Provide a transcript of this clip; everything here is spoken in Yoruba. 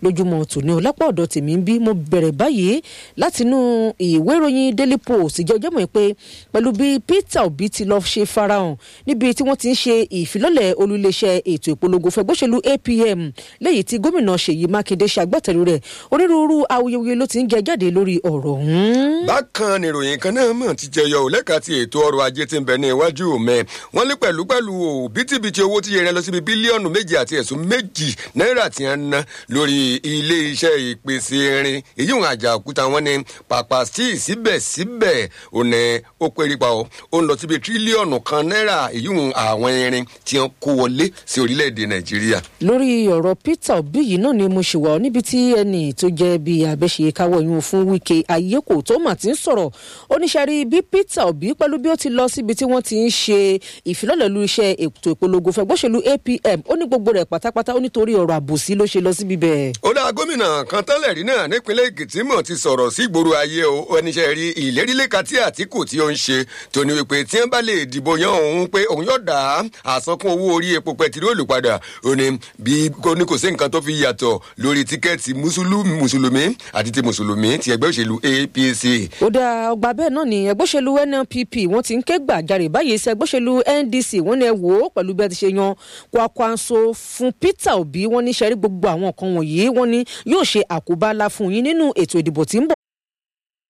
lójúmọ́ tòní ọlápá ọ̀dọ̀ tèmi ń bí mo bẹ̀rẹ̀ báyìí látinú ìwé ìròyìn daily post ìjọ ọjọ́ mọ̀ pé pẹ̀lú bí peter obi ti lọ́ọ́ ṣe farahàn níbi tí wọ́n ti ń ṣe ìfilọ́lẹ̀ olùléṣẹ́ ètò ìpolongo fẹgbọ́sẹ̀lú apm lẹ́yìn tí gómìnà ṣèyí mákindé ṣàgbàtẹ̀rù rẹ̀ onírúurú awuyewuye ló ti ń jẹ jáde lórí ọ̀rọ̀ ọ̀hún. bákan ni ìròyìn kan náà mọ̀ ti jẹyọ ò lẹ́ka ti ètò ọrọ̀ ajé ti ń bẹ ní iwájú mẹ́ wọ́n lé pẹ̀lú pẹ̀lú òbítíbitì owó tí yẹrẹ lọ síbi bílíọ̀nù méjì àti ẹ̀sùn méjì náírà tí wọ́n ná lórí ilé iṣẹ́ ìpèsè irin èyí wọn àjà òkúta wọn ni pàpà sí síbẹ̀síbẹ̀ ò ní ó péré pa ọ́ ó ń lọ síbi tírílíọ̀nù kan náírà èyí wọn àwọn irin tí wọ́n kó wọlé sí orílẹ̀-èdè nàìjíríà. lórí ọ̀rọ̀ peter obi yìí náà ni mo ṣì wà níbi tí ẹnì tó jẹ́ bíi abẹ́ṣe káwọ́ yún fún wíkẹ́ ayéko tó mà ti ń sọ̀rọ̀ oníṣẹ́rí bí peter obi pẹ̀lú bí ó ti lọ síbi tí wọ́n ti ń ṣe ìfilọ́lẹ̀ lu iṣẹ́ ètò ìpolongo fẹgbọ́sẹ̀lú apm ó ní gbogbo rẹ̀ pátápátá ó nítorí ọ̀rọ̀ àbòsí ló ṣe lọ síbi bẹ́ẹ̀. ó dá gómìnà kan tẹ́lẹ̀ rí náà nípínlẹ̀ èkìtì mọ̀ ti sọ̀rọ̀ sí ìgboro ayé o oníṣẹ́ rí ìlérílẹ́ka tí àtìkù tí ó ń ṣe tóní wípé tí wọ́n bá lè dìbò yan òun pé òun yóò dá àsankún owó orí epo pẹtiróòlù padà ó ní bí kò ní kò sí nǹkan tó fi yàtọ̀ lórí tíkẹ́ẹ̀tì mùsùlùmí àti ti mùsùlùmí ti ẹgbẹ́ òṣèlú apc. ó dá ọgbà bẹ́ẹ̀ náà ni ẹgbẹ́ òṣèlú nnpp wọ́n ti ń ké gbàjarè báyìí sí ẹgbẹ́ òṣèlú ndc wọ́n ní ẹ wò ó pẹ̀lú bí ẹ ti ṣe yan kwakwanso fún peter obi wọ́n ní sẹ́rí gbogbo àwọn nǹkan wọ̀nyí wọ́n ní yóò ṣe àkóbá ńlá fún yín nínú ètò ìdìbò tí ń bọ̀